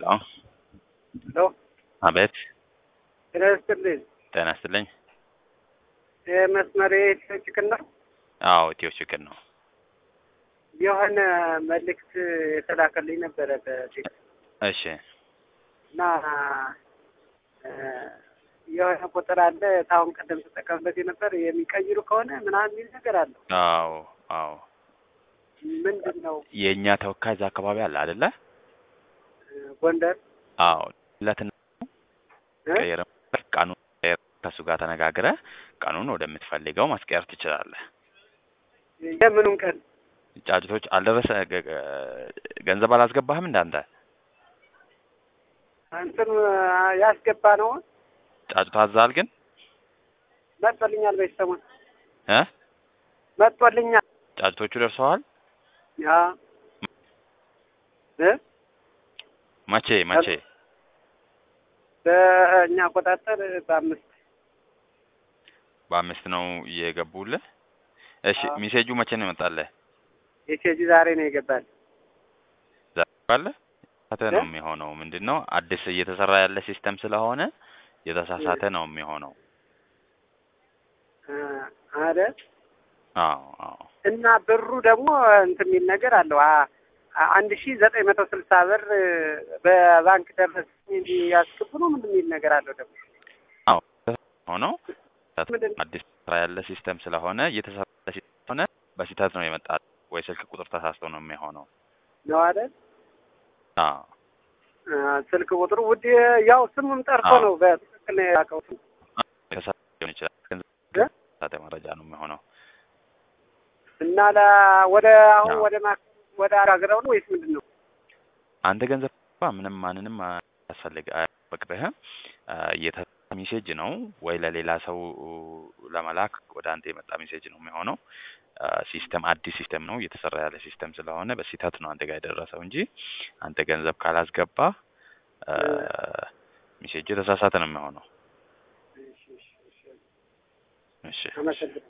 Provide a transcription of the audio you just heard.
ሄሎ አቤት ጤና ይስጥልኝ። ጤና ይስጥልኝ። መስመር የኢትዮ ችክን ነው። አዎ ኢትዮ ችክን ነው። የሆነ መልእክት የተላከልኝ ነበረ በቴክስት እሺ እና እ የሆነ ቁጥር አለ ታሁን ቀደም ተጠቀምበት የነበር የሚቀይሩ ከሆነ ምናምን የሚል ነገር አለው። አዎ አዎ ምንድን ነው? የእኛ ተወካይ እዛ አካባቢ አለ አይደለ? ጎንደር አዎ ለትና እ? ቀየረ ቀኑን ቀየረ ከእሱ ጋር ተነጋግረ ቀኑን ወደምትፈልገው ማስቀየር ትችላለህ። የምኑን ቀን ጫጭቶች አልደረሰ ገ- ገ- ገንዘብ አላስገባህም እንዳንተ እንትን ያስገባ ነው ጫጭቶ አዛል ግን መጥቶልኛል። በዚህ ሰሞን እ መጥቶልኛል። ጫጭቶቹ ደርሰዋል። ያ እ መቼ መቼ? በእኛ አቆጣጠር በአምስት በአምስት ነው የገቡልህ። እሺ አዎ። ሜሴጁ መቼ ነው ይመጣልህ? የኬጂ ዛሬ ነው የገባል። ባለ ተሳሳተ ነው እ? የሚሆነው። ምንድን ነው አዲስ እየተሰራ ያለ ሲስተም ስለሆነ የተሳሳተ ነው የሚሆነው። አረ አዎ አዎ እና ብሩ ደግሞ እንትን የሚል ነገር አለው አ- አ- አንድ ሺ ዘጠኝ መቶ ስልሳ ብር በባንክ ደረሰኝ ያስገቡ ነው ምንድን የሚል ነገር አለው ደግሞ አዎ ሆነው ምንድን ነው? አዲስ ስራ ያለ ሲስተም ስለሆነ እየተሰራ ያለ ሲስተም ስለሆነ በስህተት ነው የመጣ ወይ ስልክ ቁጥር ተሳስቶ ነው የሚሆነው። ነው አይደል? አዎ አ፣ ስልክ ቁጥሩ ውድ ያው ስሙም ጠርቶ አዎ። ነው በትክክል ነው ያውቀው የተሳሳተ ሊሆን ይችላል። ግን እ? የተሳሳተ መረጃ ነው የሚሆነው። እና ለ ወደ አሁን አዎ። ወደ ማ ወደ አራግረው ነው ወይስ ምንድን ነው? አንተ ገንዘብ ምንም ማንንም አያስፈልግ አያፈቅድህም። የተ ሜሴጅ ነው ወይ ለሌላ ሰው ለመላክ ወደ አንተ የመጣ ሜሴጅ ነው የሚሆነው። ሲስተም አዲስ ሲስተም ነው እየተሰራ ያለ ሲስተም ስለሆነ በስህተት ነው አንተ ጋር የደረሰው እንጂ አንተ ገንዘብ ካላስገባ ሜሴጁ የተሳሳተ ነው የሚሆነው። እሺ፣ እሺ፣ እሺ። እሺ አመሰግናለሁ።